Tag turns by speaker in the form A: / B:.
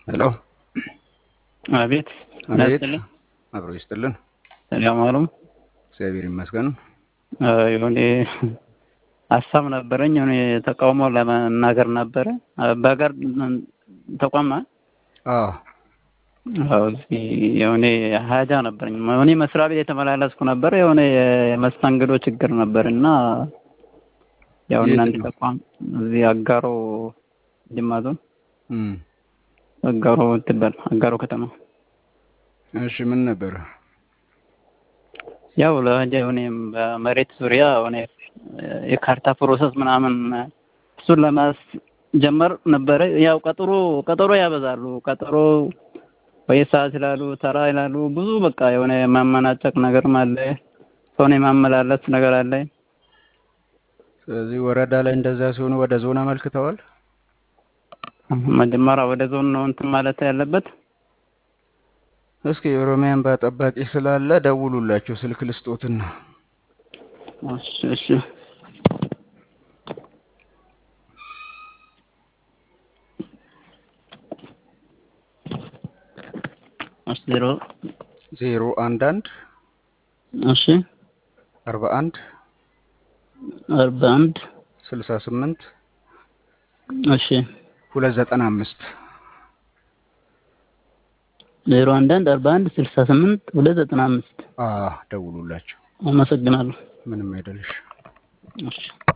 A: ሄሎ
B: አቤት
A: አቤት
B: ናስጥልኝ
A: አብሮ ይስጥልን።
B: ሰላም አሉ።
A: እግዚአብሔር ይመስገን።
B: የሆነ ሀሳብ ነበረኝ የሆነ ተቃውሞ ለመናገር ነበረ በሀገር ተቋም
A: አዎ
B: አዎ፣ እዚህ የሆነ ሀጃ ነበረኝ የሆነ መስሪያ ቤት የተመላለስኩ ነበር። የሆነ የመስተንግዶ ችግር ነበር እና ያው
A: የት
B: እናንተ
A: ነው?
B: ተቋም እዚህ አጋሮ ጅማ ዞን
A: እም፣
B: አጋሮ ትባል አጋሮ ከተማ
A: እሺ ምን ነበር?
B: ያው ለሀጃ የሆነ በመሬት ዙሪያ የሆነ የካርታ ፕሮሰስ ምናምን እሱን ለማስጀመር ነበረ። ያው ቀጠሮ ቀጠሮ ያበዛሉ። ቀጠሮ በየሰዓት ይላሉ፣ ተራ ይላሉ። ብዙ በቃ የሆነ የማመናጨቅ ነገርም አለ። ሰውን የማመላለስ ነገር አለ።
A: ስለዚህ ወረዳ ላይ እንደዛ ሲሆኑ ወደ ዞን አመልክተዋል።
B: መጀመሪያ ወደ ዞን ነው እንትን ማለት ያለበት።
A: እስኪ የኦሮሚያ እንባ ጠባቂ ስላለ ደውሉላቸው፣ ስልክ ልስጦትና
B: እሺ እሺ እሺ ዜሮ
A: ዜሮ አንድ አንድ
B: እሺ
A: አርባ አንድ
B: አርባ አንድ
A: ስልሳ ስምንት
B: እሺ
A: ሁለት ዘጠና አምስት
B: ዜሮ አንድ አንድ አርባ አንድ ስልሳ ስምንት ሁለት ዘጠና አምስት
A: ደውሉላቸው።
B: አመሰግናለሁ።
A: ምንም አይደለሽ።
B: እሺ